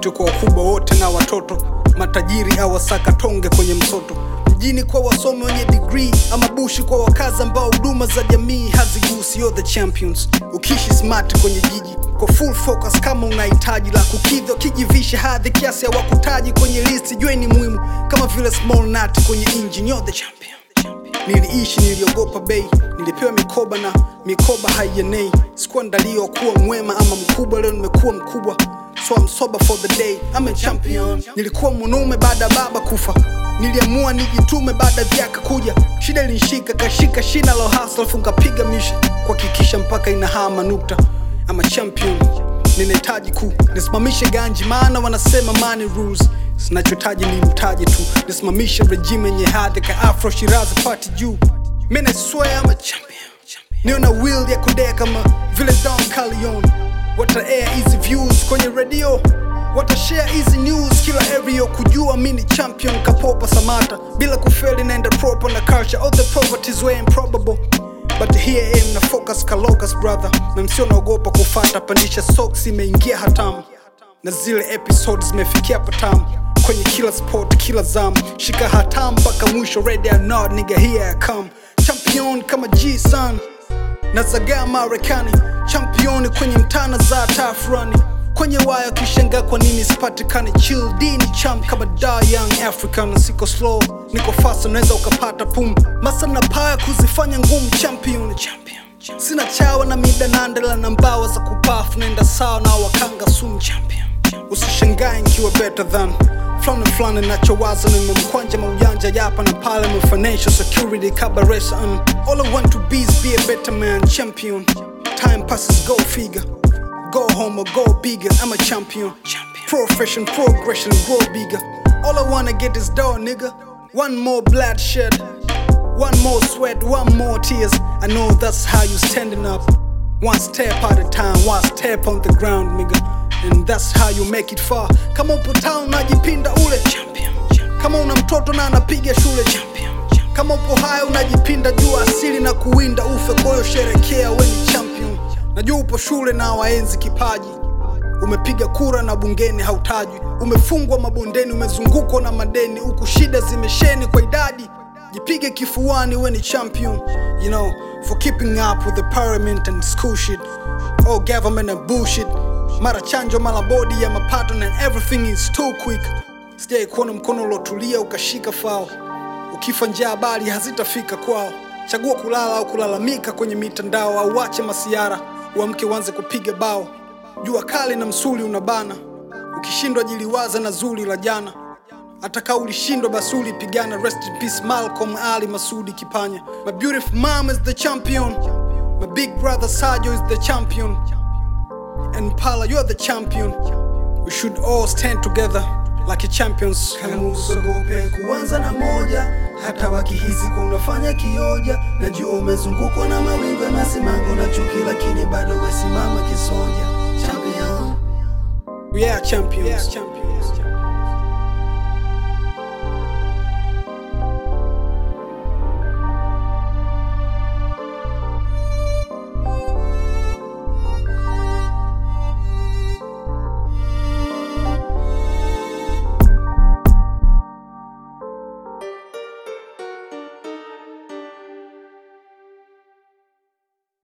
respect kwa wakubwa wote na watoto matajiri au wasaka tonge kwenye msoto mjini kwa wasomi wenye degree ama bushi kwa wakazi ambao huduma za jamii hazigusi you're the champions ukiishi smart kwenye jiji kwa full focus kama unahitaji la kukidhi kijivisha hadhi kiasi hawakutaji kwenye listi jue ni muhimu kama vile small nut kwenye engine you're the champion niliishi niliogopa bei nilipewa mikoba na mikoba haienei sikuandaliwa kuwa mwema ama mkubwa leo nimekuwa mkubwa so I'm sober for the day I'm a champion nilikuwa mwanaume baada ya baba kufa niliamua nijitume baada ya vyaka kuja shida ilinishika kashika shina la hustle alafu nikapiga mishi kuhakikisha mpaka inahama nukta ama champion ninahitaji ku nisimamishe ganji maana wanasema money rules sinachotaji ni mtaji tu nisimamishe regime yenye hadhi ka afro shirazi pati juu mi naswear I'm a champion niyo na will ya kudea kama vile don calion wata air easy views kwenye radio watashare easy news kila area kujua mi ni champion kapopa samata bila kufeli naenda proper na culture all the properties were improbable but here I am na focus kalokas brother na msio naogopa kufata pandisha socks imeingia hatamu na zile episodes zimefikia patamu kwenye kila sport kila zam shika hatamu mpaka mwisho ready or not nigga here I come champion kama G san na zagaa Marekani championi kwenye mtana za tafrani kwenye waya kishangaa kwa nini sipatikani chill D ni champ kama da young african siko slow niko fast unaweza ukapata pum masa na paya kuzifanya ngumu champion champion sina chawa na mida nandela na mbawa za kupafu naenda sawa na wakanga sumu champion usishangae nkiwa better than fulani fulani nachowaza nimemkwanja maujanja yapa na pale my financial security kabaresa um, all I want to be is be a better man champion time passes go figure go home or go bigger I'm a champion profession progression grow bigger all I wanna get is dough nigga one more bloodshed one more sweat one more tears I know that's how you standing up one step at a time one step on the ground nigga and that's how you make it far kama upo town unajipinda ule champion kama una mtoto na anapiga shule champion kama upo haya unajipinda juu asili na kuwinda ufe kwayo sherekea we ni champion najua upo shule na waenzi kipaji umepiga kura na bungeni hautajwi umefungwa mabondeni umezungukwa na madeni huku shida zimesheni kwa idadi jipige kifuani we ni champion you know for keeping up with the parliament and school shit all government and bullshit mara chanjo mara bodi ya mapato and everything is too quick sijai kuona mkono ulotulia ukashika fao ukifa njaa habari hazitafika kwao chagua kulala au kulalamika kwenye mitandao au wache masiara uamke uanze kupiga bao jua kali na msuli unabana ukishindwa jiliwaza na zuri la jana hata kaa ulishindwa basi ulipigana rest in peace malcolm ali masudi kipanya my beautiful mom is the champion my big brother sajo is the champion and pala you're the champion we should all stand together like a champions kama usogope kuanza na moja hata wakihisi kunafanya kioja najua umezungukwa na mawingu ya masimango na chuki lakini bado wesimama kisoja champion we are champions, champions.